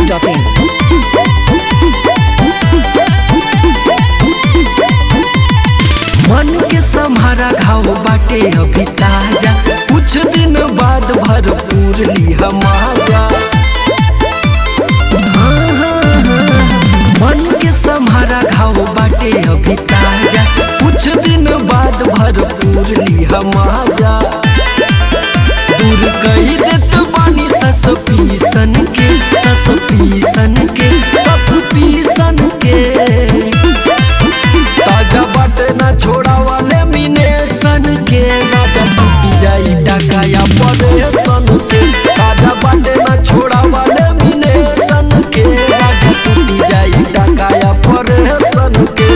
biharmasti.in मन के सम्हारा घाव बाटे अभी ताजा कुछ दिन बाद भरपूर लिहा माजा हाँ, हाँ, हाँ। मन के सम्हारा घाव बाटे अभी ताजा कुछ दिन बाद भरपूर लिहा माजा दूर कही देत बानी सस पीसन के सस पीसन के सस पीसन के ताजा बाटे ना छोड़ा वाले मिने सन के राजा टूटी जाई टाका या पड़े सन के ताजा बाटे ना छोड़ा वाले मिने सन के राजा टूटी जाई टाका या पड़े सन के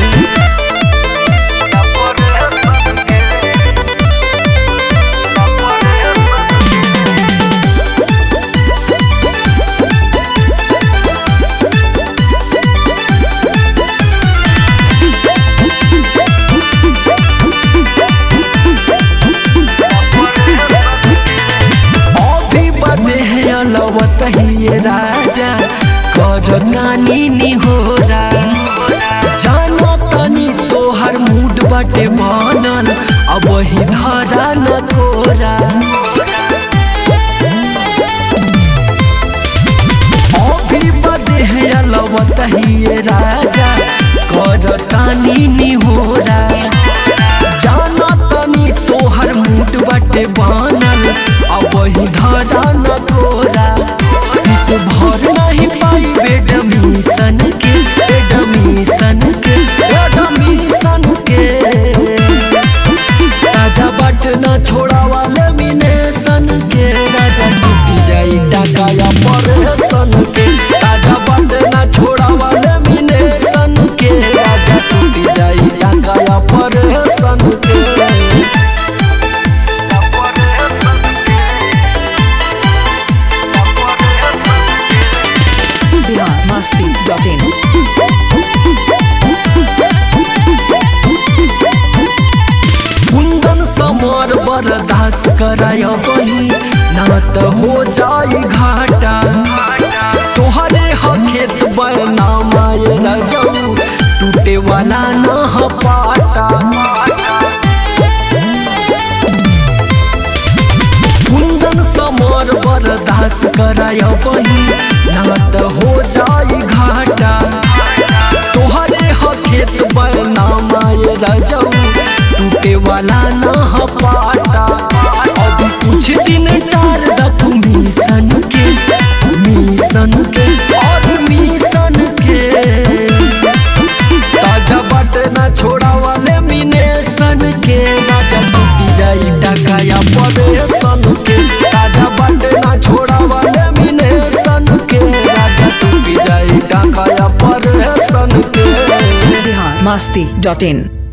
अभी बदे है अलवत ही ये राजा कर नानी निहोरा जानो तनी तोहर मूड बाटे बनल अब ही धरा न कोरा अभी बदे है अलवत ही ये राजा कर तानी निहोरा जाना तनी तोहर मूड बाटे बनल अब ही धरा न तोरा इस भर नहीं पाई बेड मिशन के बेड मिशन के बेड मिशन के राजा बट न छोड़ा वाले मिने सन के राजा टूटी जाई टाका या परेशन के राजा बट न छोड़ा वाले मिने सन के राजा टूटी जाई टाका या परेशन के biharmasti.in कुंदन समर बरदास कराय बही ना त हो जाई घाटा तोहरे ह खेत बना माये रजऊ टूटे वाला न ह पाटा कुंदन समर बरदास कराय बही ना त हो जाई घाटा तोहरे ह खेत बना माये रजऊ टूटे वाला न ह पाटा अभी कुछ दिन टार द तू मिशन के मिशन के और मिशन के ताजा बाटे ना छोड़ा वाले मिने सन के राजा टूटी जाई टाका या पड़े सन के ताजा बाटे ना छोड़ा वाले मिने सन के राजा टूटी जाई टाका या पड़े सन के biharmasti.in